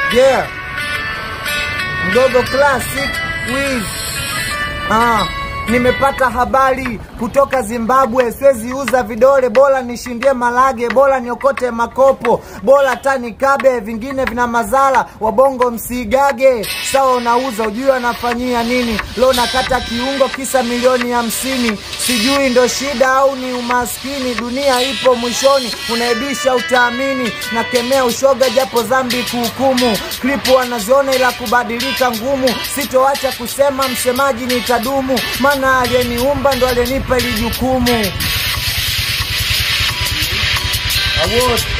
Yeah. Mdogo Classic Wiz. Ah, nimepata habari kutoka Zimbabwe, siwezi uza vidole, bora nishindie malage, bora niokote makopo, bora tani kabe, vingine vina mazala, wabongo msigage. Sawa, unauza ujui anafanyia nini? Leo nakata kiungo kisa milioni hamsini, sijui ndo shida au ni umaskini. Dunia ipo mwishoni, unaibisha utaamini. Nakemea ushoga japo dhambi kuhukumu, klipu wanaziona ila kubadilika ngumu. Sitoacha kusema msemaji nitadumu, maana aliyeniumba ndo aliyenipa ili jukumu. Award.